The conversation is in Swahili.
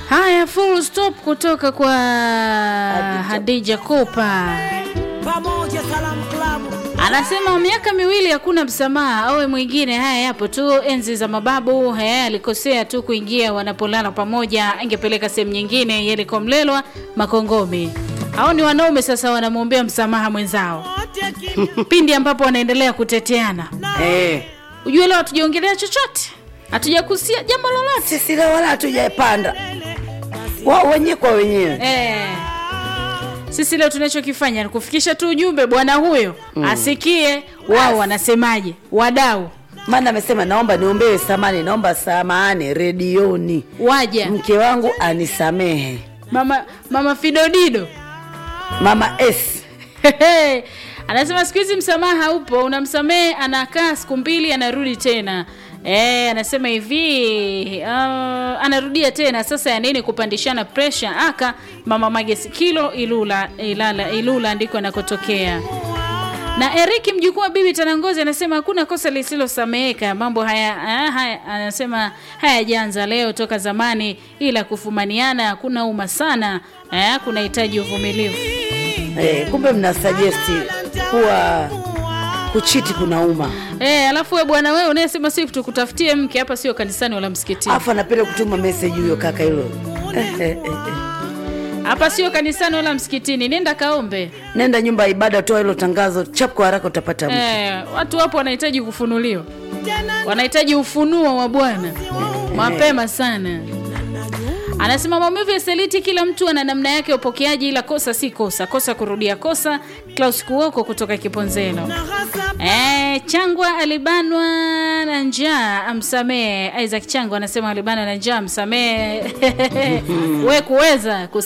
Haya, full stop kutoka kwa Hadija Kopa. pamoja Salamu Klabu. Anasema miaka miwili hakuna msamaha, awe mwingine. Haya yapo tu enzi za mababu. Haya alikosea tu kuingia wanapolala pamoja, angepeleka sehemu nyingine. Yalikomlelwa Makongome. Hao ni wanaume sasa, wanamwombea msamaha mwenzao Wote kimya pindi ambapo wanaendelea kuteteana. Eh, Ujue leo hatujaongelea chochote, hatujakusia jambo lolote sisi leo wala hatujapanda wao wenyewe kwa wenyewe. eh. Sisi leo tunachokifanya ni kufikisha tu ujumbe, bwana huyo asikie wao wanasemaje, wadau Maana amesema naomba niombewe samani, naomba samahani redioni, waja mke wangu anisamehe. mama mama Fidodido Mama S anasema siku hizi msamaha haupo, unamsamehe anakaa siku mbili anarudi tena. E, anasema hivi uh, anarudia tena sasa, ya nini kupandishana pressure? Aka mama Magesi kilo Ilula, Ilala, Ilula ndiko anakotokea. Na Eriki mjukuu wa bibi Tanangozi anasema hakuna kosa lisilosameheka. Mambo haya, ah, haya anasema hayajaanza leo, toka zamani, ila kufumaniana hakuna uma sana eh, kunahitaji uvumilivu. eh, kumbe mna suggest kuwa kuchiti kunauma, Eh, alafu we bwana wewe unayesema si tukutafutie mke hapa, sio kanisani wala msikitini. afu anapenda kutuma message huyo kaka hilo eh, eh, eh, eh. Hapa sio kanisani wala msikitini, nenda kaombe. Nenda nyumba ya ibada, toa hilo tangazo chap, kwa haraka utapata mke. Eh, watu wapo wanahitaji kufunuliwa, wanahitaji ufunuo wa Bwana mapema sana. Anasema maumivu ya seliti, kila mtu ana namna yake ya upokeaji, ila kosa si kosa, kosa kurudia kosa. Klaus Kuoko kutoka Kiponzelo. Eh, Changwa alibanwa na njaa amsamehe. Isaac Changwa anasema alibanwa na njaa amsamehe. we kuweza kus